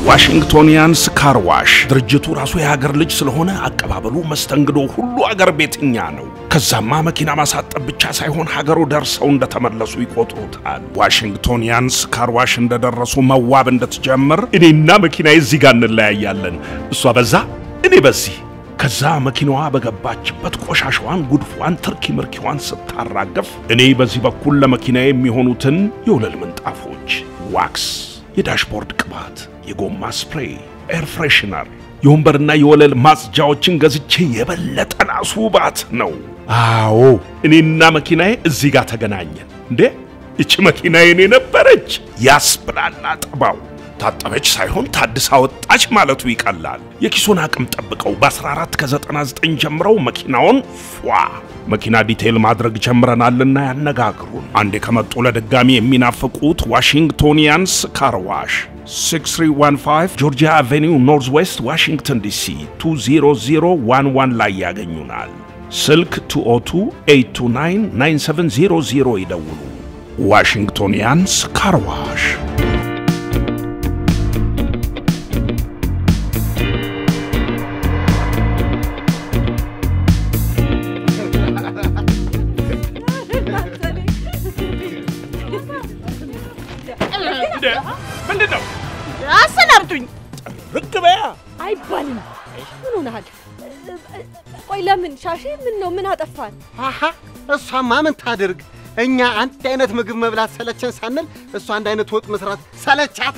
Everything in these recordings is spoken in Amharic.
ዋሽንግቶኒያንስ ካርዋሽ ድርጅቱ ራሱ የሀገር ልጅ ስለሆነ አቀባበሉ፣ መስተንግዶ ሁሉ አገር ቤትኛ ነው። ከዛማ መኪና ማሳጠብ ብቻ ሳይሆን ሀገሩ ደርሰው እንደተመለሱ ይቆጥሩታል። ዋሽንግቶኒያንስ ካርዋሽ እንደደረሱ መዋብ እንድትጀምር እኔና መኪናዬ እዚህ ጋር እንለያያለን። እሷ በዛ እኔ በዚህ ከዛ መኪናዋ በገባችበት ቆሻሻዋን፣ ጉድፏን፣ ትርኪ ምርኪዋን ስታራገፍ እኔ በዚህ በኩል ለመኪናዬ የሚሆኑትን የወለል ምንጣፎች፣ ዋክስ፣ የዳሽቦርድ ቅባት፣ የጎማ ስፕሬይ፣ ኤር ፍሬሽነር፣ የወንበርና የወለል ማጽጃዎችን ገዝቼ የበለጠ ላስውባት ነው። አዎ እኔና መኪናዬ እዚህ ጋር ተገናኘን። እንዴ ይቺ መኪና የኔ ነበረች ያስብላላ ጠባው ታጠበች ሳይሆን ታድሳ ወጣች ማለቱ ይቀላል። የኪሱን አቅም ጠብቀው በ14 ከ99 ጀምረው መኪናውን ፏ መኪና ዲቴይል ማድረግ ጀምረናልና ያነጋግሩን። አንዴ ከመጡ ለድጋሚ የሚናፍቁት ዋሽንግቶኒያንስ ካርዋሽ 6315 ጆርጂያ አቬኒው ኖርዝ ዌስት ዋሽንግተን ዲሲ 20011 ላይ ያገኙናል። ስልክ 202-829-9700 ይደውሉ። ዋሽንግቶኒያንስ ካርዋሽ ምንድን ነው? አሰናብቱኝ። ርቅ በያ አይባልም። ምን ሆነሃል? ቆይ ለምን ሻሼ? ምን ነው? ምን አጠፋን? አሃ እሷማ ምን ታድርግ? እኛ አንድ አይነት ምግብ መብላት ሰለቸን ሳንል እሷ አንድ አይነት ወጥ መስራት ሰለቻታ።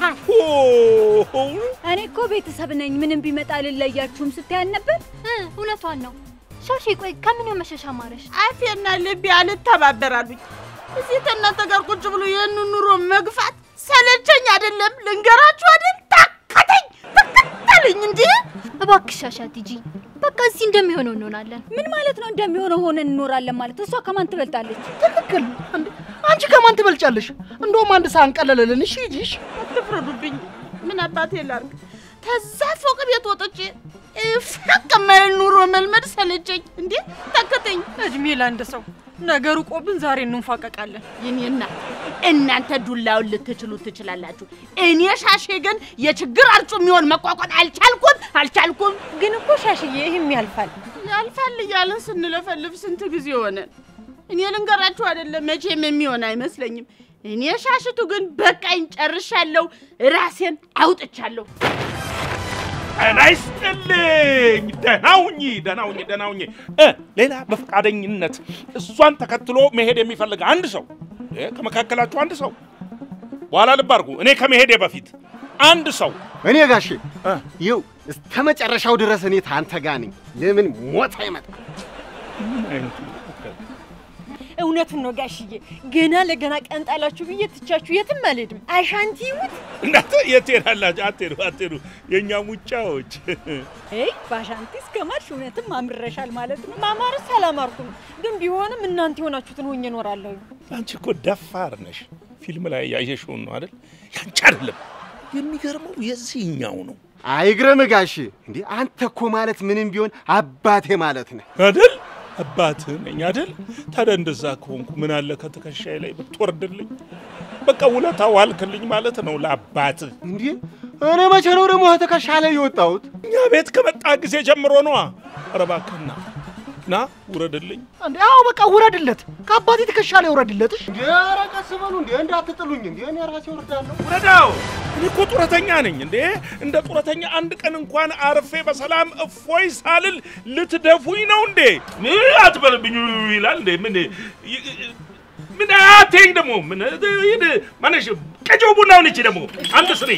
እኔ እኮ ቤተሰብ ነኝ፣ ምንም ቢመጣ ልለያችሁም ስትያን ነበር። እውነቷን ነው። ሻሼ ቆይ ከምን መሸሻ ማረሽ? አፌና ልቤ አልተባበራሉኝ። እዚህ ከእናንተ ጋር ቁጭ ብሎ ይህን ኑሮ መግፋት ሰለቸኝ። አይደለም ልንገራችሁ አይደል ታከተኝ ተከተለኝ እንጂ እባክሽ ሻሻት ሂጂ። በቃ እዚህ እንደሚሆነው እንሆናለን። ምን ማለት ነው? እንደሚሆነው ሆነን እንኖራለን ማለት እሷ ከማን ትበልጣለች? ትክክል። እንዴ አንቺ ከማን ትበልጫለሽ? እንደውም አንድ ሳህን ቀለለልን። እሺ ሂጂሽ። አትፍረዱብኝ። ምን አባቴ ላርግ? ተዛ ፎቅ ቤት ወጥቼ ፈቅ የማይል ኑሮ መልመድ ሰለቸኝ። እንዴ ተከተኝ። እድሜ ለአንድ ሰው ነገሩ ቆብን ዛሬ እንፋቀቃለን። የኔ እናት እናንተ ዱላውን ልትችሉ ትችላላችሁ። እኔ ሻሼ ግን የችግር አርጩ የሚሆን መቋቋም አልቻልኩም አልቻልኩም። ግን እኮ ሻሽዬ ይህም ያልፋል። ያልፋል እያልን ስንለፈልፍ ስንት ጊዜ ሆነን። እኔ ልንገራችሁ አይደለም መቼም የሚሆን አይመስለኝም። እኔ ሻሽቱ ግን በቃኝ፣ ጨርሻለሁ፣ ራሴን አውጥቻለሁ። ጤና ይስጥልኝ። ደህና ሁኚ፣ ደህና ሁኚ፣ ደህና ሁኚ። እ ሌላ በፈቃደኝነት እሷን ተከትሎ መሄድ የሚፈልግ አንድ ሰው እ ከመካከላችሁ አንድ ሰው በኋላ ልብ አድርጉ። እኔ ከመሄዴ በፊት አንድ ሰው እኔ ጋሼ ይው እስከ መጨረሻው ድረስ እኔ ታንተ ጋር ነኝ። ለምን ሞት አይመጣም? ምን አይነቱ እውነቱን ነው ጋሽዬ። ገና ለገና ቀን ጣላችሁ ብዬ ትቻችሁ የትም አልሄድም። አሻንቲ ይሙት እናንተ የት ሄዳላችሁ? አትሄዱ፣ አትሄዱ። የእኛ ሙጫዎች ይ በአሻንቲ እስከ ማርሽ እውነትም አምረሻል ማለት ነው። ማማርስ አላማርኩም፣ ግን ቢሆንም እናንተ የሆናችሁትን ሆኜ እኖራለሁ። አንቺ እኮ ደፋር ነሽ። ፊልም ላይ ያየሽውን ነው አይደል? ያንቺ አይደለም። የሚገርመው የዚህኛው ነው አይግረም ጋሼ። እንዴ አንተ እኮ ማለት ምንም ቢሆን አባቴ ማለት ነህ አይደል? አባትህ ነኝ አይደል? ታዲያ እንደዛ ከሆንኩ ምን አለ ከትከሻዬ ላይ ብትወርድልኝ? በቃ ውለታ ዋልክልኝ ማለት ነው ለአባትህ። እንዴ እኔ መቼ ነው ደግሞ ትከሻ ላይ የወጣሁት? እኛ ቤት ከመጣ ጊዜ ጀምሮ ነዋ። ኧረ እባክህ ና ና ውረድልኝ። እንዴ አዎ በቃ ውረድለት፣ ከአባቴ ትከሻ ላይ ውረድለት። እሺ እንዴ ኧረ ቀስ በሉ እንዴ እንዳትጥሉኝ እንዴ እኔ ራሴ ወርዳለሁ። ውረዳው። እኔ እኮ ጡረተኛ ነኝ እንዴ። እንደ ጡረተኛ አንድ ቀን እንኳን አርፌ በሰላም እፎይ ሳልል ልትደፉኝ ነው እንዴ? ምን አትበልብኝ ይላል እንዴ? ምን ምን አትይኝ ደግሞ ምን ይሄን ማነሽ ቀጨው ቡናውን እቺ ደግሞ አንድ ስሪ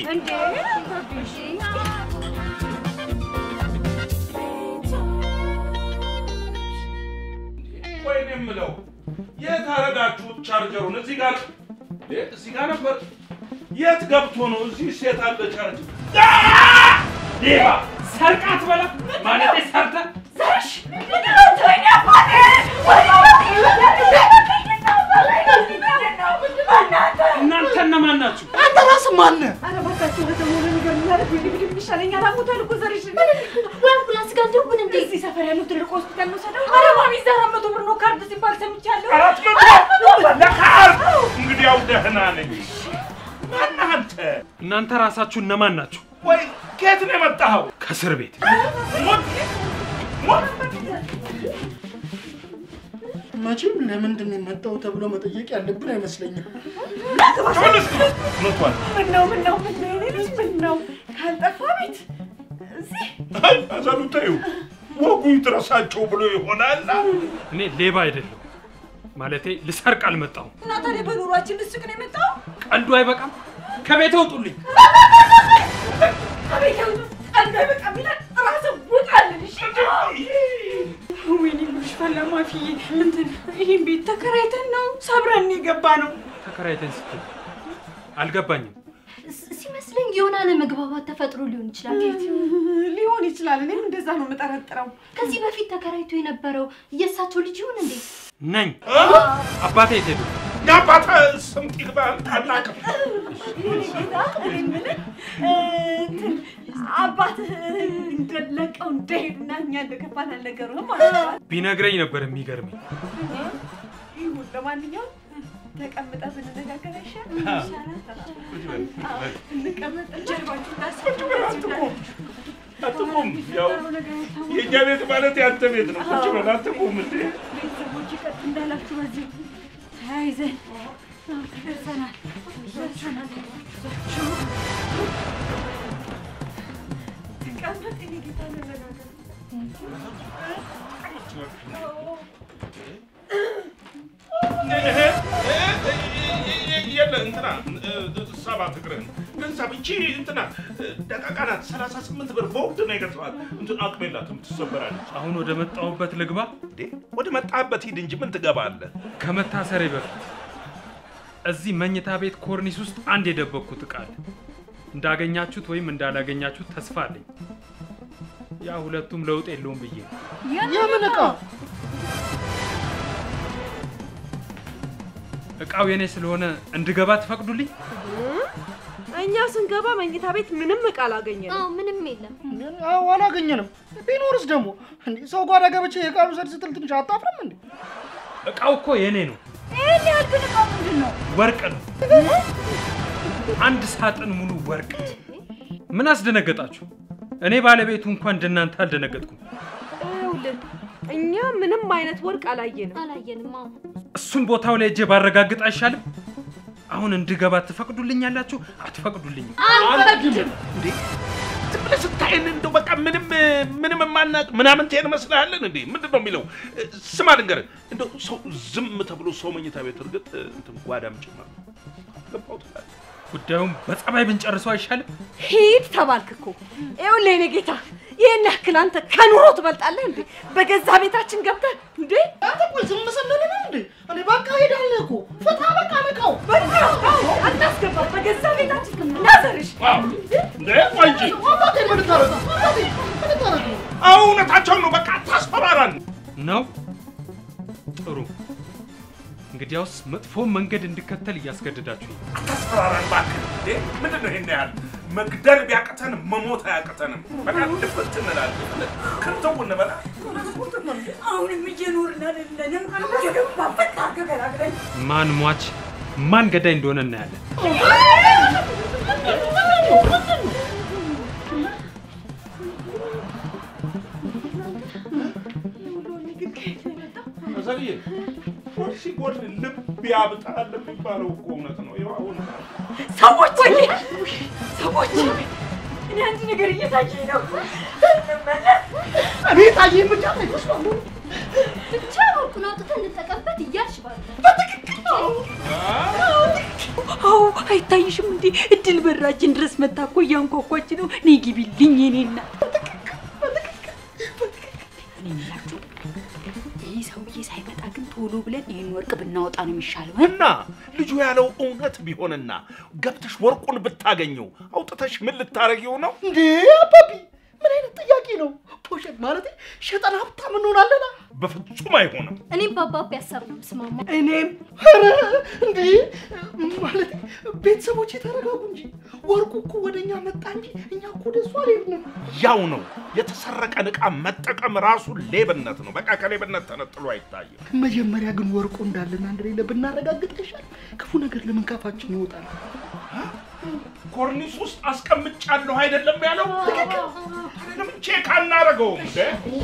ቆይ እኔ የምለው የት አረጋችሁት ቻርጀሩን? እዚህ ጋር እ እዚህ ጋር ነበር። የት ገብቶ ነው? እዚህ ሴት አለ ቻርጀር። ሌባ ሰርቃት በላ ማለት ሰርተ ዘርሽ እናንተ እነማን ናችሁ? አንተ ራስህ ማነህ? ኧረ እባካችሁ በተሞለ ነገር ማለት ቢግድ ይሻለኛል። አሞታል እኮ ዘርሽ ወይ አምቡላንስ ጋር ደውል እንዴ። እዚህ ሰፈር ያለው ትልቅ ሆስፒታል ነው ሰደው። ኧረ ማሚ እዛ አራት መቶ ብር ነው ካርድ ሲባል ሰምቻለሁ። አራት መቶ ለካርድ እንግዲህ ያው ደህና ነኝ። ማነህ አንተ? እናንተ ራሳችሁ እነማን ናችሁ? ወይ ከየት ነው የመጣኸው? ከእስር ቤት ሞት ሞት መቼም ለምንድን ነው የመጣው ተብሎ መጠየቅ ያለብን አይመስለኝም። ተመለስ ሞቷል። ምነው ምነው ምነው የኔ ልጅ ምነው ካልጠፋ ቤት እዚህ አይ አዛሉ ተይው፣ ወጉ ይድረሳቸው ብሎ ይሆናል። እኔ ሌባ አይደለሁ ማለቴ ልሰርቅ አልመጣሁም። እና ታዲያ በኑሯችን ልስቅ ነው የመጣው? ቀልዱ አይበቃም? ከቤት ውጡልኝ። አቤት ያውጡ ቀልድ አይበቃም ይላል። ራስህ ውጣልን እሺ። ወይኔ ጉድሽ ፈላ ማፊዬ። እንትን ይህን ቤት ተከራይተን ነው ሰብረን የገባ ነው። ተከራይተን ስትል አልገባኝም። ስ- ሲመስለኝ የሆነ አለመግባባት ተፈጥሮ ሊሆን ይችላል። ሊሆን ይችላል። እኔም እንደዛ ነው የምጠረጥረው። ከዚህ በፊት ተከራይቶ የነበረው የእሳቸው ልጅ ይሁን እንዴ? ነኝ። አባቴ የት ሄዱ? የአባተ ስም ይግባ አናውቅም። የኔ ጌታ እኔ የምልህ እንትን አባትህ እንደለቀው እንደሄዱና እኛ እንደገባን አልነገሩህም ማለት ነው? ቢነግረኝ ነበር የሚገርመኝ። ይሁን ለማንኛውም ተቀምጠህ ብንነጋገር አይሻልም? ይሻላል። አዎ፣ እንቀመጥ። ጀርባችሁን ታስቀምጡ። አትቁም። ያው የእኛ ቤት ማለት የአንተ ቤት ነው። ቁጭ በል አትቁም እንዴ። ቤተሰቦች ቀጥ እንዳላችሁ በዚህ ተያይዘን አዎ፣ ደርሰናል ደርሰናል። ተቀመጥ የኔ ጌታ እንነጋገር። የለ እንትና ሰባት እግርህን ገንዘብ እቺ እንትና ደቃቃ ናት። ሰላሳ ስምንት ብር በወቅት ነው የገዛኋት። እንትን አቅም የላትም ትሰበራለች። አሁን ወደ መጣሁበት ልግባ። እንዴ ወደ መጣህበት ሂድ እንጂ ምን ትገባለህ? ከመታሰሬ በፊት እዚህ መኝታ ቤት ኮርኒስ ውስጥ አንድ የደበቅኩት ዕቃ አለ። እንዳገኛችሁት ወይም እንዳላገኛችሁት ተስፋ አለኝ። ያ ሁለቱም ለውጥ የለውም ብዬ ነው። የምን ዕቃ? ዕቃው የኔ ስለሆነ እንድገባ ትፈቅዱልኝ? እኛ ስንገባ መኝታ ቤት ምንም ዕቃ አላገኘንም። አዎ ምንም የለም። አዎ አላገኘንም። ቢኖርስ ደግሞ እንዴ ሰው ጓዳ ገብቼ የቃሉ ሰድ ስትል ትንሽ አታፍርም እንዴ? ዕቃው እኮ የኔ ነው። ይህን ያህል ግን ዕቃው ምንድን ነው? ወርቅ ነው። አንድ ሳጥን ሙሉ ወርቅ። ምን አስደነገጣችሁ? እኔ ባለቤቱ እንኳን እንደናንተ አልደነገጥኩም። ይኸውልህ እኛ ምንም አይነት ወርቅ አላየንም። አላየንም። አዎ እሱም ቦታው ላይ እጄ ባረጋግጥ አይሻልም? አሁን እንድገባ ትፈቅዱልኛላችሁ? አትፈቅዱልኝም? አንፈቅድም። እንዴ ዝም ብለህ ስታየን እንደው በቃ ምንም ምንም የማናውቅ ምናምን ትሄን መስልሃለን እንዴ? ምንድን ነው የሚለው? ስማ ልንገርህ፣ እንደው ሰው ዝም ተብሎ ሰው መኝታ ቤት እርግጥ እንትን ጓዳም ጭምር ነው። ገባው ትላለህ። ጉዳዩን በጸባይ ብንጨርሰው አይሻልም? ሂድ ተባልክ እኮ። ይኸውልህ የኔ ጌታ ይህን ያክል አንተ ከኑሮ ትበልጣለህ እንዴ? በገዛ ቤታችን ገብተህ እንዴ? አንተ ቆይ ዝም ስንል ነው እንዴ? እኔ በቃ ሄዳለህ እኮ ፈታ በቃ ንቀው አናስገባ በገዛ ቤታችን ናዘርሽ ዋው! እንዴ ቆይ እንጂ አባቴ ምን ታረግ አባቴ ምን ታረግ ነው? አዎ እውነታቸውን ነው። በቃ አታስፈራራን። ነው። ጥሩ። እንግዲያውስ መጥፎ መንገድ እንድከተል እያስገደዳችሁ አታስፈራራን እባክህ። እንዴ ምንድን ነው ይሄን ያህል መግደል ቢያቅተንም መሞት አያቅተንም። በቃ ድፍት እንላለን። ክንተው እንበላ አሁንም እየኖርን አይደለንም። ገባ በቃ ገገላግለኝ ማን ሟች ማን ገዳይ እንደሆነ እናያለን። ዘግዬ ፖሊሲ ጎል ልብ ያብጣል የሚባለው እኮ እውነት ነው። ይኸው አሁን ሰዎች ሰዎች እኔ አንድ ነገር እየታየኝ ነው። እንመለስ። እኔ ታየኝ ብቻ ነው ብቻ ወርቁን አውጥተን እንጠቀምበት እያልሽ ባለ አዎ አይታይሽም እንዴ? እድል በራችን ድረስ መታ እኮ እያንኳኳች ነው። ነይ ግቢልኝ የኔ እናት። እኔ የምላችሁ ይህ ሰውዬ ሳይመጣ ግን ቶሎ ብለን ይህን ወርቅ ብናወጣ ነው የሚሻለው። እ? እና ልጁ ያለው እውነት ቢሆንና ገብተሽ ወርቁን ብታገኘው አውጥተሽ ምን ልታረጊው ነው? እንዴ አባቢ ምን አይነት ጥያቄ ነው? ፖሸት ማለት ሸጠን ሀብታም እንሆናለን። በፍጹም አይሆንም። እኔም በአባቢ ሀሳብ ነው የምስማማ። እኔም ኧረ እንዴ ማለት ቤተሰቦቼ ተረጋጉ እንጂ ወርቁ እኮ ወደ እኛ መጣ እንጂ እኛ እኮ ወደ እሱ አልሄድንም። ያው ነው የተሰረቀን ዕቃ መጠቀም ራሱ ሌብነት ነው። በቃ ከሌብነት ተነጥሎ አይታይም። መጀመሪያ ግን ወርቁ እንዳለና እንደሌለ ብናረጋግጥ ይሻል። ክፉ ነገር ለምን ካፋችን ይወጣል? ኮርኒስ ውስጥ አስቀምጫለሁ አይደለም ያለው? ትክክል። ለምን ቼክ አናደርገውም እንዴ?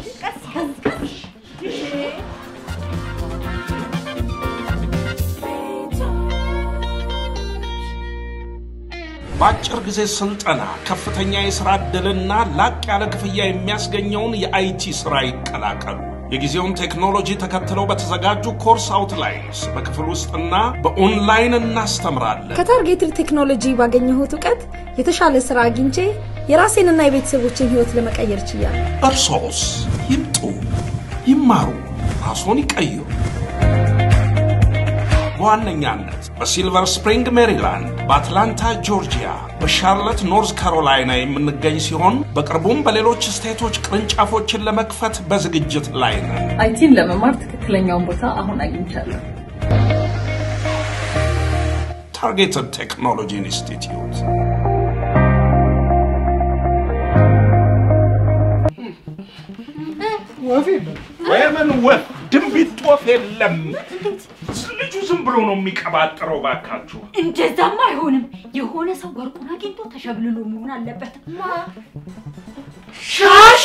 በአጭር ጊዜ ስልጠና ከፍተኛ የሥራ ዕድልና ላቅ ያለ ክፍያ የሚያስገኘውን የአይቲ ሥራ ይቀላቀሉ። የጊዜውን ቴክኖሎጂ ተከትለው በተዘጋጁ ኮርስ አውትላይንስ በክፍል ውስጥና በኦንላይን እናስተምራለን። ከታርጌትድ ቴክኖሎጂ ባገኘሁት እውቀት የተሻለ ስራ አግኝቼ የራሴንና የቤተሰቦችን ህይወት ለመቀየር ችያለሁ። እርሶስ ይምጡ፣ ይማሩ፣ ራስዎን ይቀይሩ። በዋነኛነት በሲልቨር ስፕሪንግ ሜሪላንድ፣ በአትላንታ ጆርጂያ፣ በሻርለት ኖርዝ ካሮላይና የምንገኝ ሲሆን በቅርቡም በሌሎች ስቴቶች ቅርንጫፎችን ለመክፈት በዝግጅት ላይ ነን። አይቲን ለመማር ትክክለኛውን ቦታ አሁን አግኝቻለሁ። ታርጌትድ ቴክኖሎጂ ኢንስቲትዩት ወፍ የለም። ወይምን ወፍ ድንቢጥ ወፍ የለም። ልጁ ዝም ብሎ ነው የሚቀባጥረው። ባካችሁ እንደዛማ አይሆንም። የሆነ ሰው ወርቁን አግኝቶ ተሸብልሎ መሆን አለበት። ሻሼ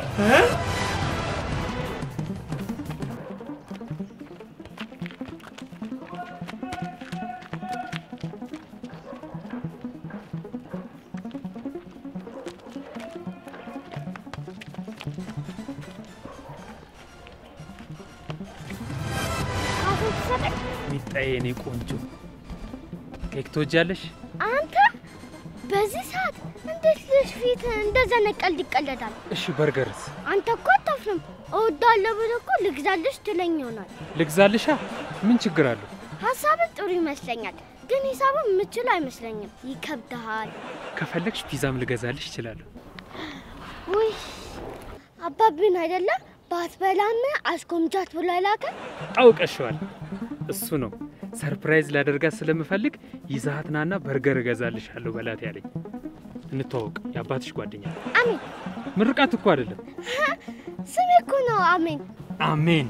ሚጣዬ የኔ ቆንጆ ኬክ ትወጃለሽ? አንተ በዚህ ሰዓት እንዴት ልጅ ፊት እንደዛ ነቀልድ ይቀለዳል? እሺ በርገርስ አንተ እኮ አታፍርም። እወዳለሁ ብለህ እኮ ልግዛልሽ ትለኝ ይሆናል። ልግዛልሻ? ምን ችግር አለው? ሀሳብን ጥሩ ይመስለኛል፣ ግን ሂሳብን የምችል አይመስለኝም። ይከብድሃል። ከፈለግሽ ፒዛም ልገዛልሽ እችላለሁ። ውይ አባብን አይደለም ባትበላም አስጎምጃት ብሎ ላከ። አውቀሸዋል። እሱ ነው ሰርፕራይዝ ላደርጋት ስለምፈልግ ይዛሃት ናና በርገር እገዛልሻለሁ በላት ያለኝ። እንተዋወቅ፣ የአባትሽ ጓደኛ ነው። አሜን። ምርቃት እኮ አይደለም። ስሜ እኮ ነው አሜን። አሜን።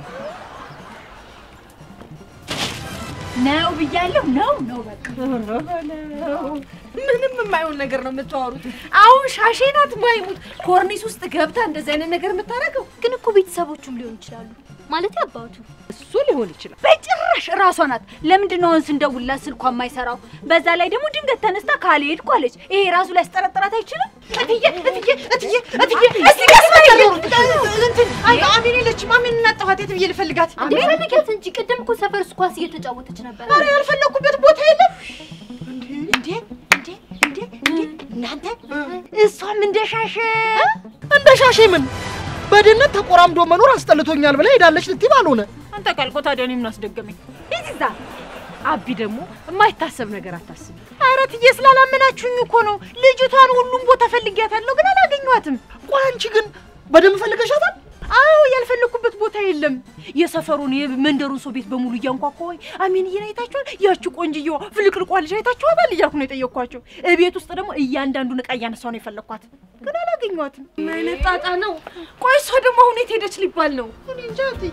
ነው ብያለሁ። ነው ነው በቃ ምንም የማይሆን ነገር ነው የምታወሩት። አሁን ሻሼ ናት ማይሙት ኮርኒስ ውስጥ ገብታ እንደዚህ አይነት ነገር የምታደርገው ግን እኮ ቤተሰቦቹም ሊሆን ይችላሉ። ማለት አባቱ እሱ ሊሆን ይችላል። በጭራሽ እራሷ ናት። ለምንድን ነው አሁን ስንደውልላት ስልኳ የማይሰራው? በዛ ላይ ደግሞ ድንገት ተነስታ ካልሄድኩ አለች። ይሄ ራሱ ሊያስጠረጥራት አይችልም? እትዬ እትዬ እትዬ እትዬ እስቲ ቀስ በይ እንትን አይ አሜን የለችም። አሜን እናጠፋት። የት ብዬ ልፈልጋት? እንዴ ፈልጊያት እንጂ ቅድም እኮ ሰፈር ውስጥ ኳስ እየተጫወተች ነበር። ኧረ ያልፈለኩበት ቦታ የለም። እንዴ እንዴ እንዴ እንዴ እናንተ እሷም እንደ ሻሼ እንደ ሻሼ ምን በድህነት ተቆራምዶ መኖር አስጠልቶኛል ብላ ሄዳለች ልትይ ባልሆነ አንተ ካልኮ ታዲያ እኔ ምን አስደገመኝ? ሂጂ እዛ። አቢ ደግሞ የማይታሰብ ነገር አታስብ። ኧረ እትዬ ስላላመናችሁኝ እኮ ነው። ልጅቷን ሁሉም ቦታ ፈልጊያታለሁ፣ ግን አላገኘኋትም። ቆይ አንቺ ግን በደንብ ፈልገሻታል? አዎ ያልፈለኩበት ቦታ የለም። የሰፈሩን የመንደሩን ሰው ቤት በሙሉ እያንኳኳሁኝ አሜንዬን አይታችኋል? ያቺ ቆንጅየዋ ፍልቅልቋ ልጅ አይታችኋታል እያልኩ ነው የጠየኳቸው። እቤት ውስጥ ደግሞ እያንዳንዱን ዕቃ እያነሳሁ ነው የፈለኳት፣ ግን አላገኘኋትም። ምን አይነት ጣጣ ነው? ቆይ እሷ ደግሞ አሁን የት ሄደች ሊባል ነው? እኔ እንጃ እትዬ።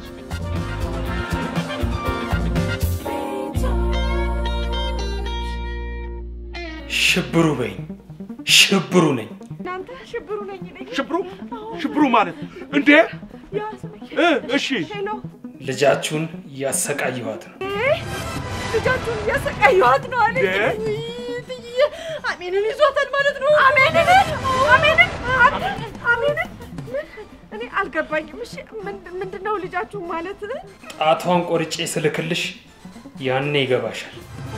ሽብሩ በይኝ፣ ሽብሩ ነኝ። እናንተ ሽብሩ ነኝ ነኝ ሽብሩ ሽብሩ ማለት እንዴ? እ እሺ ሄሎ ልጃችሁን እያሰቃየኋት ነው። ልጃችሁን እያሰቃየኋት ነው አለ። እንዴ? እትዬ አሜንን ይዟታል ማለት ነው። አሜንን አሜንን አሜንን እኔ አልገባኝም። እሺ ምንድ- ምንድን ነው ልጃችሁ ማለት? ጣቷን ቆርጬ ስልክልሽ ያኔ ይገባሻል።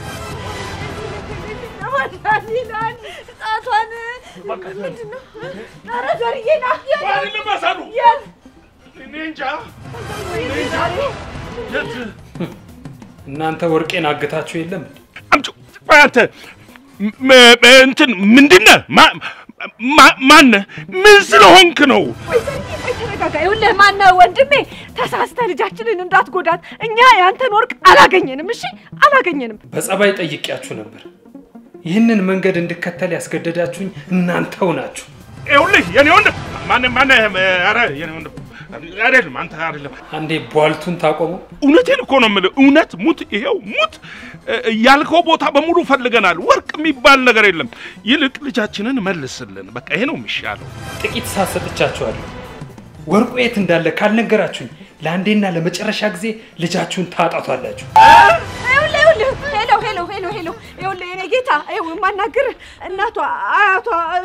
ለማዳን ይላል ጣቷን ምንድን ነው? ኧረ ዘርዬ ና ባል ልመሰሉ የት እኔ እንጃ እኔ እንጃ የት እናንተ ወርቄን አግታችሁ የለም እንዴ? አምጪው። ቆይ አንተ ም- ም- እንትን ምንድነህ? ማ- ማ- ማነህ? ምን ስለሆንክ ነው? ቆይ ዘርዬ ቆይ ተረጋጋ። ይኸውልህ ማነው ወንድሜ፣ ተሳስተህ ልጃችንን እንዳትጎዳት። እኛ ያንተን ወርቅ አላገኘንም። እሺ አላገኘንም። በጸባይ ጠይቄያችሁ ነበር። ይህንን መንገድ እንድከተል ያስገደዳችሁኝ እናንተው ናችሁ። ይኸውልህ የኔ ወንድም ማነህ? ማነህ? ኧረ የኔ ወንድም አይደለም አንተ አይደለም። አንዴ ቧልቱን ታቆመው። እውነቴን እኮ ነው የምልህ። እውነት ሙት፣ ይሄው ሙት። እ፣ ያልከው ቦታ በሙሉ ፈልገናል። ወርቅ የሚባል ነገር የለም። ይልቅ ልጃችንን መልስልን። በቃ ይሄ ነው የሚሻለው። ጥቂት ሰዓት ሰጥቻችኋለሁ። ወርቁ የት እንዳለ ካልነገራችሁኝ ለአንዴና ለመጨረሻ ጊዜ ልጃችሁን ታጣቷላችሁ። ይኸውልህ ይኸውልህ፣ ሄሎ ሄሎ ሄሎ ሄሎ፣ ይኸውልህ የኔ ጌታ፣ ይኸው የማናግርህ እናቷ አያቷ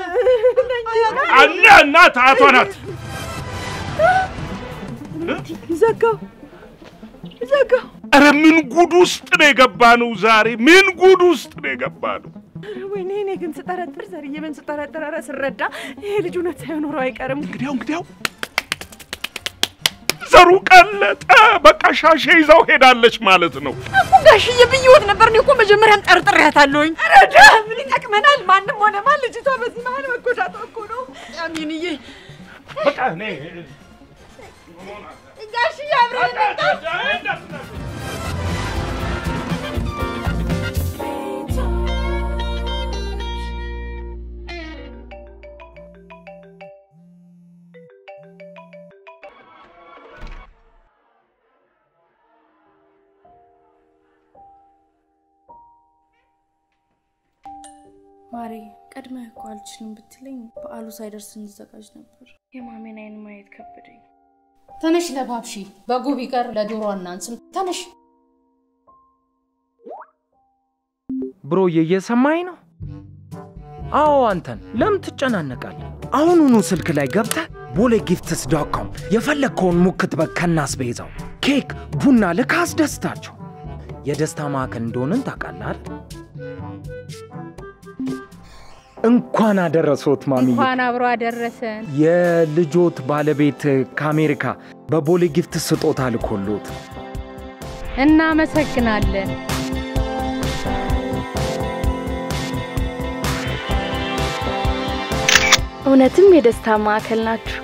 አለ እናት አያቷ ናት። ዘጋው ዘጋው። ኧረ ምን ጉድ ውስጥ ነው የገባነው ዛሬ? ምን ጉድ ውስጥ ነው የገባነው? ኧረ ወይኔ እኔ ግን ስጠረጥር ዘርዬ ምን ስጠረጥር፣ ኧረ ስረዳ ይሄ ልጅ እውነት ሳይኖረው አይቀርም። እንግዲያው እንግዲያው ዘሩ ቀለጠ። በቃ ሻሼ ይዛው ሄዳለች ማለት ነው። እኮ ጋሽዬ ብዬዎት ነበር። እኔ እኮ መጀመሪያም ጠርጥሬያታለሁኝ። ኧረ ዳ ምን ይጠቅመናል? ማንም ሆነ ማን ልጅቷ በዚህ መሀል መጎዳቷ እኮ ነው። አሚንዬ በቃ እኔ ጋሽዬ አብረን እንምጣ። ማሬ ቀድመህ እኮ አልችልም ብትለኝ በዓሉ ሳይደርስ እንዘጋጅ ነበር። የማሜን አይን ማየት ከበደኝ። ተነሽ ለባብሺ በጉ ቢቀር ለዶሮ አናንስም። ተነሽ ብሮዬ እየሰማኝ ነው? አዎ አንተን ለምን ትጨናነቃለህ? አሁኑኑ ስልክ ላይ ገብተህ ቦሌ ጊፍትስ ዶት ኮም የፈለግከውን ሙክት በግ ከናስቤዛው ኬክ፣ ቡና ልክ አስደስታቸው። የደስታ ማዕከል እንደሆንን ታውቃለህ አይደል? እንኳን አደረሶት ማሚዬ። እንኳን አብሮ አደረሰን። የልጆት ባለቤት ከአሜሪካ በቦሌ ጊፍት ስጦታ ልኮሎት እናመሰግናለን። እውነትም የደስታ ማዕከል ናችሁ።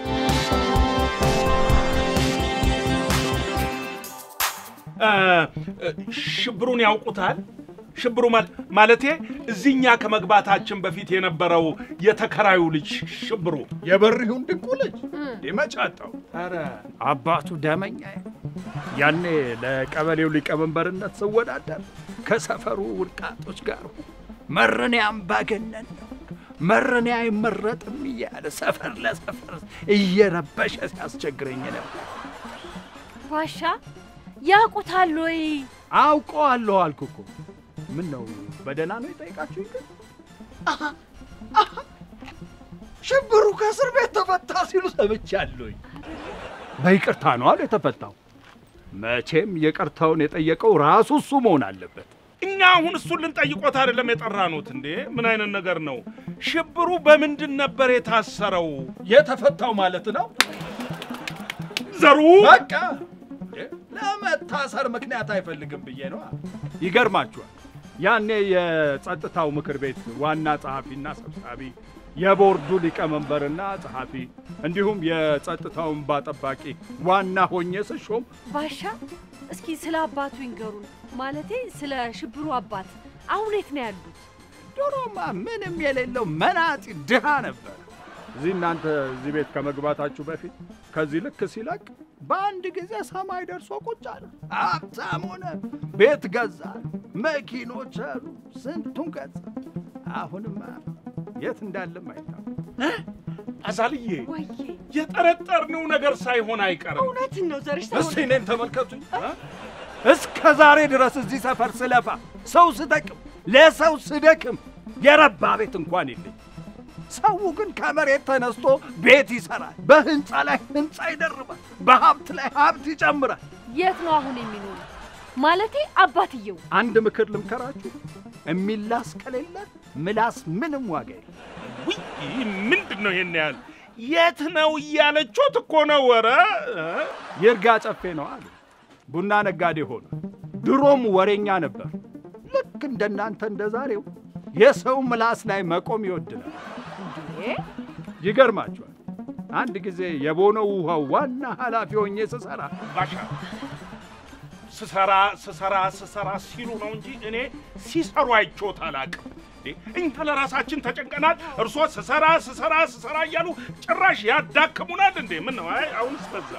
እ፣ እ፣ ሽብሩን ያውቁታል? ሽብሩ ማል- ማለቴ እዚህኛ ከመግባታችን በፊት የነበረው የተከራዩ ልጅ ሽብሩ የበሪሁን ድንቁ ልጅ መጫጣው ኧረ አባቱ ደመኛ ያኔ ለቀበሌው ሊቀመንበርነት ስወዳደር ከሰፈሩ ውድቃጦች ጋር መረኔ አምባገነን ነው መረኔ አይመረጥም እያለ ሰፈር ለሰፈር እየረበሸ ሲያስቸግረኝ ነበር። ዋሻ ያውቁታል ወይ? አውቀዋለሁ አልኩ እኮ። ምን ነው በደህና ነው የጠየቃችሁኝ? ግን ሽብሩ ከእስር ቤት ተፈታ ሲሉ ሰምቻለሁኝ። በይቅርታ ነው አሉ የተፈታው። መቼም ይቅርታውን የጠየቀው ራሱ እሱ መሆን አለበት። እኛ አሁን እሱን ልንጠይቆት አይደለም የጠራኑት እንዴ? ምን አይነት ነገር ነው? ሽብሩ በምንድን ነበር የታሰረው? የተፈታው ማለት ነው። ዘሩ በቃ ለመታሰር ምክንያት አይፈልግም ብዬ ነው። ይገርማችኋል፣ ያኔ የጸጥታው ምክር ቤት ዋና ጸሐፊና ሰብሳቢ፣ የቦርዱ ሊቀመንበርና ጸሐፊ እንዲሁም የጸጥታውን ባጠባቂ ዋና ሆኜ ስሾም ባሻ እስኪ ስለ አባቱ ይንገሩን። ማለቴ ስለ ሽብሩ አባት አሁን የት ነው ያሉት? ድሮማ ምንም የሌለው መናጢ ድሃ ነበር። እዚህ እናንተ እዚህ ቤት ከመግባታችሁ በፊት ከዚህ ልክ ሲለቅ በአንድ ጊዜ ሰማይ ደርሶ ቁጭ አለ። ሀብታም ሆነ፣ ቤት ገዛ፣ መኪኖች አሉ፣ ስንቱን ገዛ። አሁንማ የት እንዳለም አይታወቅም። አዛልዬ የጠረጠርነው ነገር ሳይሆን አይቀርም። እውነትን ነው ዘርሽ እስቲ እኔን ተመልከቱኝ። እስከ ዛሬ ድረስ እዚህ ሰፈር ስለፋ ሰው ስጠቅም ለሰው ስደክም የረባ ቤት እንኳን የለኝ። ሰው ግን ከመሬት ተነስቶ ቤት ይሰራል፣ በህንፃ ላይ ህንፃ ይደርባል፣ በሀብት ላይ ሀብት ይጨምራል። የት ነው አሁን የሚኖሩ? ማለቴ አባትየው አንድ ምክር ልምከራችሁ፣ የሚላስ ከሌለ ምላስ ምንም ዋጋ የለም። ውይ ምንድን ነው ይሄን ያህል? የት ነው እያለችት እኮ ነው። ኧረ ይርጋ ጨፌ ነው አሉ። ቡና ነጋዴ ሆነ። ድሮም ወሬኛ ነበር። ልክ እንደናንተ እንደ ዛሬው የሰው ምላስ ላይ መቆም ይወድናል። ይገርማችኋል፣ አንድ ጊዜ የቦነው ውሃው ዋና ኃላፊ ሆኜ ስሰራ ባሻ ስሰራ ስሰራ ስሰራ ሲሉ ነው እንጂ እኔ ሲሰሩ አይቼዎት አላውቅም። እኛ ለራሳችን ተጨንቀናል። እርሶ ስሰራ ስሰራ ስሰራ እያሉ ጭራሽ ያዳክሙናል እንዴ? ምን ነው? አይ አሁንስ በዛ።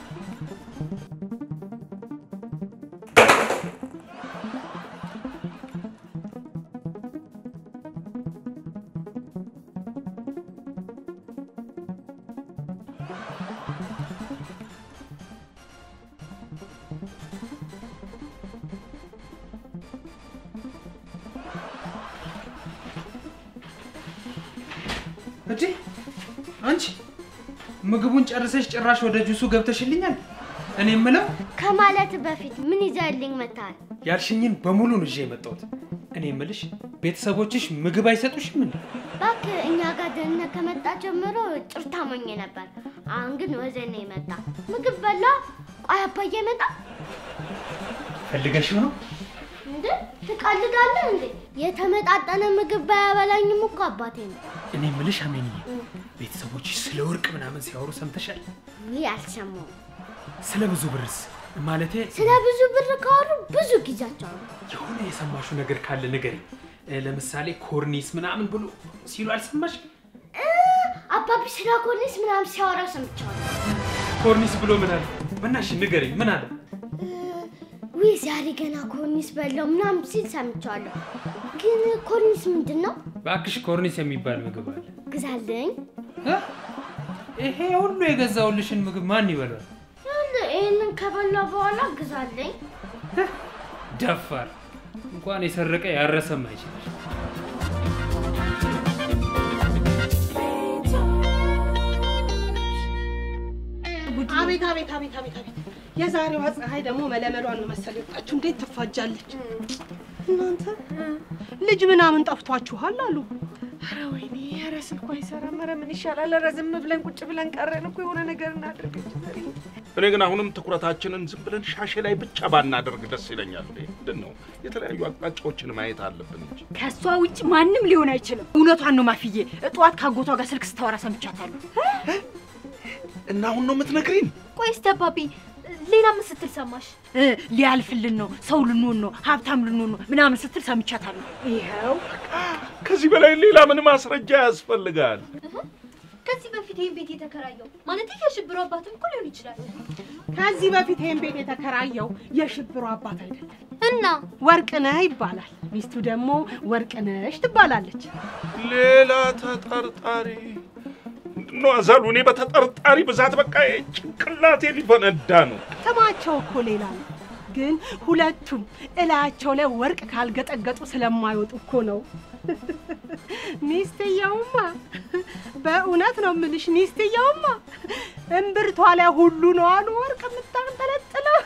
እንዴ አንቺ ምግቡን ጨርሰሽ ጭራሽ ወደ ጁሱ ገብተሽልኛል። እኔ የምለው ከማለት በፊት ምን ይዘህልኝ መጥተሃል? ያልሽኝን በሙሉ ነው ይዤ የመጣሁት። እኔ የምልሽ ቤተሰቦችሽ ምግብ አይሰጡሽም እንዴ? እባክህ እኛ ጋር ድህነት ከመጣ ጀምሮ ጭርታ ሞኝ ነበር። አሁን ግን ወዘኔ መጣ። ምግብ በላ። ቆይ አባዬ መጣ ፈልገሽው ነው? እንዴ? ትቀልዳለህ እንዴ? የተመጣጠነ ምግብ ባያበላኝም እኮ አባቴ ነው። እኔ የምልሽ አሜንዬ፣ ቤተሰቦችሽ ስለ ወርቅ ምናምን ሲያወሩ ሰምተሻል? ይህ አልሰማሁም። ስለ ብዙ ብርስ ማለቴ ስለ ብዙ ብር ካወሩ ብዙ ጊዜያቸው ነው። የሆነ የሰማሹ ነገር ካለ ንገሪኝ። እ፣ ለምሳሌ ኮርኒስ ምናምን ብሎ ሲሉ አልሰማሽ? አባቢ ስለ ኮርኒስ ምናምን ሲያወራ ሰምቻለሁ። ኮርኒስ ብሎ ምን አለ? በናሽ ንገሪኝ፣ ምን አለ? ውይ ዛሬ ገና ኮርኒስ በላው ምናምን ሲል ሰምቻለሁ። ግን ኮርኒስ ምንድን ነው? በአክሽ ኮርኒስ የሚባል ምግብ አለ። ግዛልኝ። ይሄ ሁሉ የገዛውልሽን ምግብ ማን ይበላል? ይህንን ከበላ በኋላ ግዛልኝ። ደፋር እንኳን የሰረቀ ያረሰም አይችልሽ። አቤት አቤት አቤት አቤት አቤት! የዛሬዋ ፀሐይ ደግሞ መለመሏን ነው መሰል የወጣችሁ። እንዴት ትፋጃለች! እናንተ ልጅ ምናምን ጠፍቷችኋል አሉ። ኧረ ወይኔ! ኧረ ስልኩ አይሰራም። ኧረ ምን ይሻላል? ኧረ ዝም ብለን ቁጭ ብለን ቀረን እኮ የሆነ ነገር እናድርግ እንጂ ዛሬ። እኔ ግን አሁንም ትኩረታችንን ዝም ብለን ሻሼ ላይ ብቻ ባናደርግ ደስ ይለኛል። እንዴ ምንድን ነው የተለያዩ አቅጣጫዎችን ማየት አለብን እንጂ ከእሷ ውጭ ማንም ሊሆን አይችልም። እውነቷን ነው ማፍዬ። ጠዋት ካጎቷ ጋር ስልክ ስታወራ ሰምቻታለሁ። እና አሁን ነው የምትነግሪን? ቆይ እስቲ አባቢ ሌላ ምን ስትል ሰማሽ? እ፣ ሊያልፍልን ነው፣ ሰው ልንሆን ነው፣ ሀብታም ልንሆን ነው ምናምን ስትል ሰምቻታለሁ። ይኸው ከዚህ በላይ ሌላ ምን ማስረጃ ያስፈልጋል? ከዚህ በፊት ይህን ቤት የተከራየው ማለት የሽብሩ አባትም እኮ ሊሆን ይችላል። ከዚህ በፊት ይህን ቤት የተከራየው የሽብሩ አባት አይደለም እና ወርቅነህ ይባላል። ሚስቱ ደግሞ ወርቅነሽ ትባላለች። ሌላ ተጠርጣሪ ነው አዛሉ። እኔ በተጠርጣሪ ብዛት በቃ ጭንቅላቴ ሊፈነዳ ነው። ስማቸው እኮ ሌላ ነው፣ ግን ሁለቱም እላያቸው ላይ ወርቅ ካልገጠገጡ ስለማይወጡ እኮ ነው። ሚስትየውማ በእውነት ነው የምልሽ፣ ሚስትየውማ እምብርቷ ላይ ሁሉ ነው አሉ ወርቅ የምታንጠለጥለው።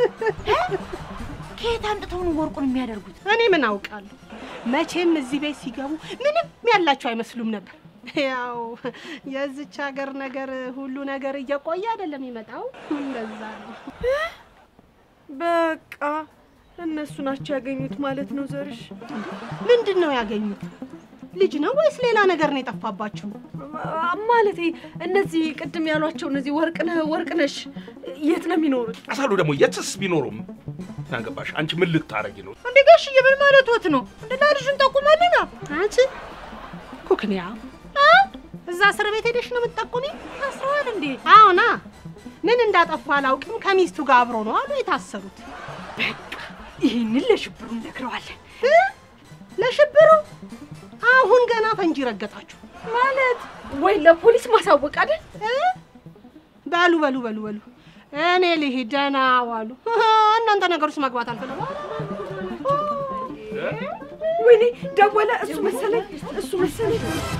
ከየት አምጥተው ነው ወርቁን የሚያደርጉት? እኔ ምን አውቃለሁ። መቼም እዚህ ቤት ሲገቡ ምንም ያላቸው አይመስሉም ነበር። ያው የዚች ሀገር ነገር ሁሉ ነገር እየቆየ አይደለም የሚመጣው፣ እንደዛ ነው። በቃ እነሱ ናቸው ያገኙት ማለት ነው። ዘርሽ ምንድን ነው ያገኙት? ልጅ ነው ወይስ ሌላ ነገር ነው የጠፋባችሁ? ማለቴ እነዚህ ቅድም ያሏቸው እነዚህ ወርቅነህ ወርቅነሽ የት ነው የሚኖሩት? አሳሉ ደግሞ የትስ ቢኖሩም ናገባሽ አንቺ ምን ልታረጊ ነው? እንዴ ጋሽዬ ምን ማለት ወት ነው? እንደ ልጁን ጠቁመልና አንቺ ኩክንያ እዛ እስር ቤት ሄደሽ ነው የምትጠቁሚ? ታስረዋል እንዴ? አዎና። ምን እንዳጠፋ አላውቅም። ከሚስቱ ጋር አብሮ ነው አሉ የታሰሩት። በቃ ይህንን ለሽብሩ እነግረዋለን። ለሽብሩ አሁን ገና ፈንጂ ረገጣችሁ ማለት ወይ ለፖሊስ ማሳወቅ አይደል? በሉ በሉ በሉ በሉ እኔ ልሂድ። ደህና ዋሉ። እናንተ ነገር ውስጥ መግባት አልፈለጉ። ወይኔ ደወለ። እሱ መሰለኝ እሱ መሰለኝ።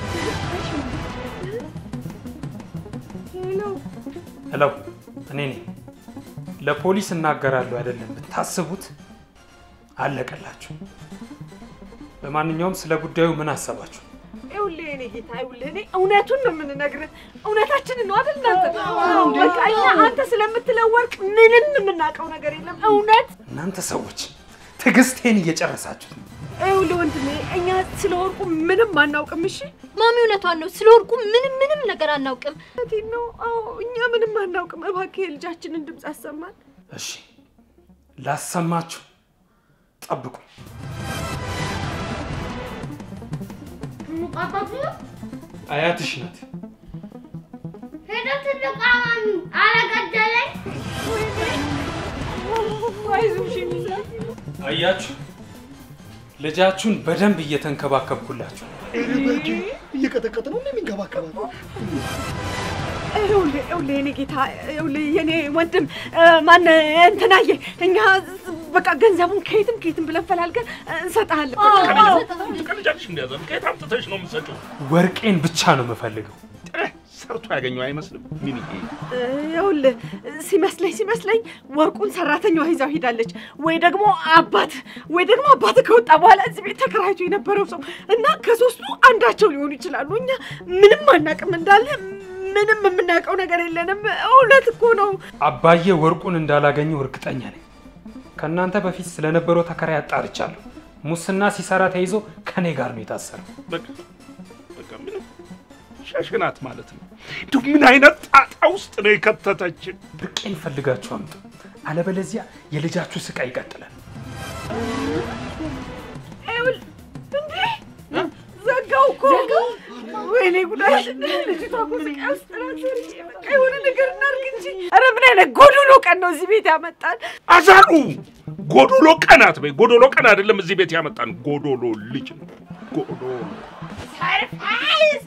ሄሎ፣ እኔ ነኝ። ለፖሊስ እናገራለሁ አይደለም ብታስቡት፣ አለቀላችሁ። ለማንኛውም ስለ ጉዳዩ ምን አሰባችሁ? ይኸውልህ የእኔ ጌታ፣ ይኸውልህ እኔ እውነቱን ነው የምንነግርህ። እውነታችንን ነው አይደል? እናንተ በቃ እኛ አንተ ስለምትለው ወርቅ ምንም የምናውቀው ነገር የለም። እውነት እናንተ ሰዎች ትዕግስቴን እየጨረሳችሁት ነው። ይኸውልህ ወንድሜ፣ እኛ ስለ ወርቁ ምንም አናውቅም። እሺ ማሚ እውነቷን ነው። ስለ ወርቁ ምንም ምንም ነገር አናውቅም። እውነቴን ነው። አዎ እኛ ምንም አናውቅም። እባክህ የልጃችንን ድምፅ አሰማን። እሺ ላሰማችሁ፣ ጠብቁ። ሱቅ አባቱ ነው? አያትሽ ናት። ሄዶ ትልቅ አማሚ አረገደለኝ። አይዞሽ የሚዛ አያችሁ፣ ልጃችሁን በደንብ እየተንከባከብኩላችሁ። እየቀጠቀጥ ነው የሚንከባከባት። ይኸውልህ ይኸውልህ የኔ ጌታ ይኸውልህ የኔ ወንድም ማን እንትናዬ እኛ በቃ ገንዘቡን ከየትም ከየትም ብለን ፈላልገን እንሰጥሃለን። ትቀልጃለሽ እንዲያዘን ከየት አምጥተሽ ነው የምትሰጪው? ወርቄን ብቻ ነው የምፈልገው። ሰርቶ ያገኘው አይመስልም ሚኒዬ። ይኸውልህ ሲመስለኝ ሲመስለኝ ወርቁን ሰራተኛዋ ይዛው ሄዳለች፣ ወይ ደግሞ አባት ወይ ደግሞ አባት ከወጣ በኋላ እዚህ ቤት ተከራይቶ የነበረው ሰው እና ከሶስቱ አንዳቸው ሊሆኑ ይችላሉ። እኛ ምንም አናውቅም እንዳለ ምንም የምናውቀው ነገር የለንም። እውነት እኮ ነው። አባዬ ወርቁን እንዳላገኘው እርግጠኛ ነኝ። ከእናንተ በፊት ስለነበረው ተከራይ አጣርቻለሁ። ሙስና ሲሰራ ተይዞ ከኔ ጋር ነው የታሰረው። በቃ በቃ ምንም ሸሽናት ማለት ነው። እንዲሁ ምን አይነት ጣጣ ውስጥ ነው የከተተችን? ብርቄን ፈልጋችሁ አምጡ፣ አለበለዚያ የልጃችሁ ስቃይ ይቀጥላል። ይኸውልህ እንዴ ዘጋው እኮ ወይኔ ጉዳይ! ልጅቷ እኮ ስቃይ ውስጥ ናት። በቃ የሆነ ነገር እናድርግ እንጂ። ኧረ ምን አይነት ጎዶሎ ቀን ነው እዚህ ቤት ያመጣል። አዛሉ ጎዶሎ ቀናት በይ። ጎዶሎ ቀን አይደለም እዚህ ቤት ያመጣን፣ ጎዶሎ ልጅ ነው። ጎዶሎ ሰርፕራይዝ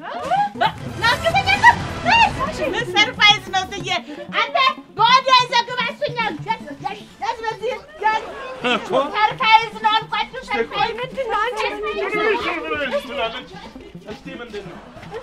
ምን ሰርፕራይዝ ነው ትዬ? አንተ በወዲያ ይዘህ ግባ እሱኛል። ሰርፕራይዝ ነው አልኳችሁ። ሰርፕራይዝ ምንድን ነው አንቺ? እስቲ ምንድን ነው?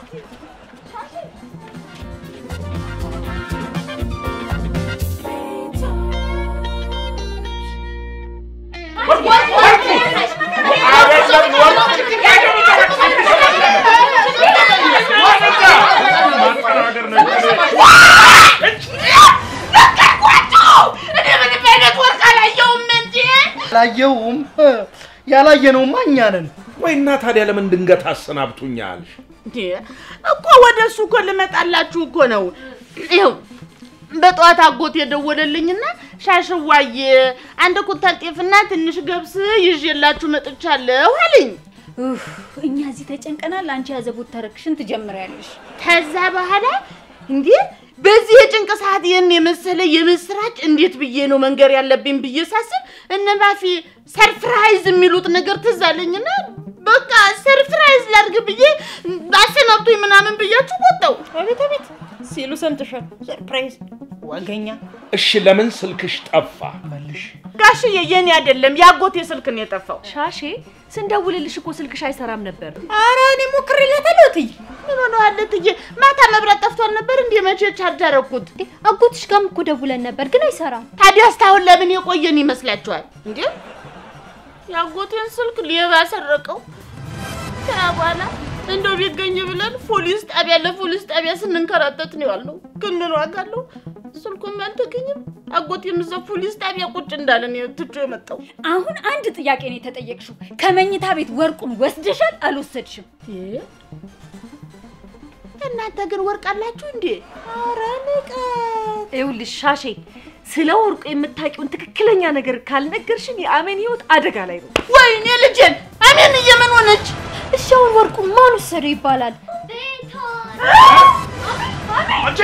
አላየውም። ያላየነውማ እኛ ነን። ወይ እና ታዲያ ለምን ድንገት አሰናብቱኛል? እንዴ እኮ ወደ እሱ እኮ ልመጣላችሁ እኮ ነው። ይኸው በጠዋት አጎት የደወለልኝና ሻሽዋዬ አንድ ኩንታል ጤፍና ትንሽ ገብስ ይዤላችሁ መጥቻለሁ አለኝ። ኡፍ፣ እኛ እዚህ ተጨንቀናል። አንቺ ያዘቡት ተረክሽን ትጀምሪያለሽ። ከዛ በኋላ እንዴ በዚህ የጭንቅ ሰዓት ይህን የመሰለ የምስራች እንዴት ብዬ ነው መንገር ያለብኝ ብዬ ሳስብ እነ ማፊ ሰርፕራይዝ የሚሉት ነገር ትዝ አለኝና በቃ ሰርፕራይዝ ላድርግ ብዬ አሰናብቶኝ ምናምን ብያችሁ ወጣው። አቤት አቤት ሲሉ ሰምተሻል። ሰርፕራይዝ ዋገኛ እሺ ለምን ስልክሽ ጠፋ? መልሽ። ጋሽዬ የኔ አይደለም የአጎቴ ስልክ ነው የጠፋው። ሻሼ ስንደውልልሽ እኮ ስልክሽ አይሰራም ነበር። ኧረ እኔ ሞክሬለታለሁ እትዬ። ምን ሆነዋል እትዬ? ማታ መብራት ጠፍቷል ነበር እንዴ? መቼ ቻርጅ አደረኩት? አጎትሽ ጋርም እኮ ደውለን ነበር ግን አይሰራም። ታዲያ እስካሁን ለምን የቆየን ይመስላችኋል እንዴ? የአጎቴን ስልክ ሌባ ሰረቀው። ከዛ በኋላ እንደው ቢገኝ ብለን ፖሊስ ጣቢያ ለፖሊስ ጣቢያ ስንንከራተት ነው ያልነው። ግን ምን ዋጋ አለው? ስልኩም አልተገኘም። አጎቴም እዛ ፖሊስ ጣቢያ ቁጭ እንዳለ ነው ትቶ የመጣው። አሁን አንድ ጥያቄ ነው የተጠየቅሽው። ከመኝታ ቤት ወርቁን ወስደሻል አልወሰድሽም? እናንተ ግን ወርቅ አላችሁ እንዴ? ኧረ ንቀት! ይኸውልሽ ሻሼ ስለ ወርቁ የምታውቂውን ትክክለኛ ነገር ካልነገርሽን የአሜን ህይወት አደጋ ላይ ነው። ወይኔ ልጄን አሜን እየምን ሆነች? እሺ አሁን ወርቁን ማን ወሰደው ይባላል? አንቺ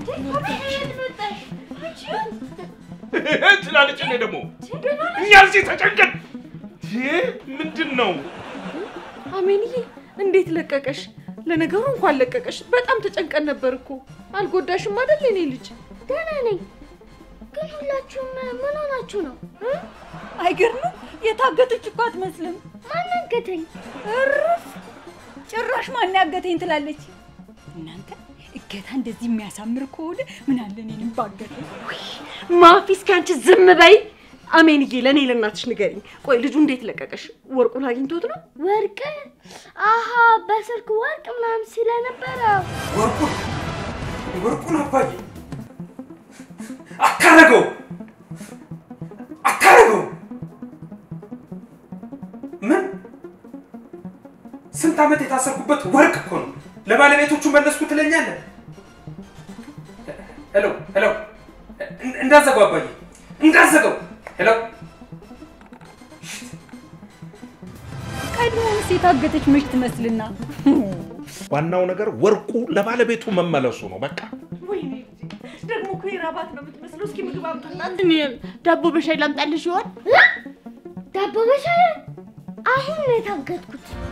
ትላለች። እኔ ደግሞ እኛ እዚህ ተጨንቀን ምንድን ነው አሜንዬ እንዴት ለቀቀሽ? ለነገሩ እንኳን ለቀቀሽ። በጣም ተጨንቀን ነበር እኮ። አልጎዳሽም አይደል የኔ ልጅ? ደህና ነኝ። ግን ሁላችሁም ምን ሆናችሁ ነው? አይገርምም? የታገተች እኮ አትመስልም። ማን አገተኝ? እርፍ! ጭራሽ ማን ያገተኝ ትላለች። እናንተ እገታ እንደዚህ የሚያሳምር ከሆነ ምን አለ እኔንም ባገተኝ። ማፊ እስኪ አንቺ ዝም በይ። አሜንዬ ለእኔ ለእናትሽ ንገሪኝ። ቆይ ልጁ እንዴት ለቀቀሽ? ወርቁን አግኝቶት ነው? ወርቅ? አሀ በስልክ ወርቅ ምናምን ስለነበረ ወርቁን ወርቁን አባዬ አታረገው አታረገው። ምን ስንት ዓመት የታሰርኩበት ወርቅ እኮ ነው። ለባለቤቶቹ መለስኩ ትለኛለህ? ሄሎ ሄሎ፣ እንዳዘገው አባዬ እንዳዘገው። ሄሎ ቀድሞውንስ የታገተች መች ትመስልና ዋናው ነገር ወርቁ ለባለቤቱ መመለሱ ነው። በቃ ወይኔ ደግሞ እኮ የራባት ነው የምትመስለው። እስኪ ምግብ አምጡላት። እኔም ዳቦ በሻይ ላምጣልሽ ይሆን? ዳቦ በሻይ አሁን ነው የታገትኩት።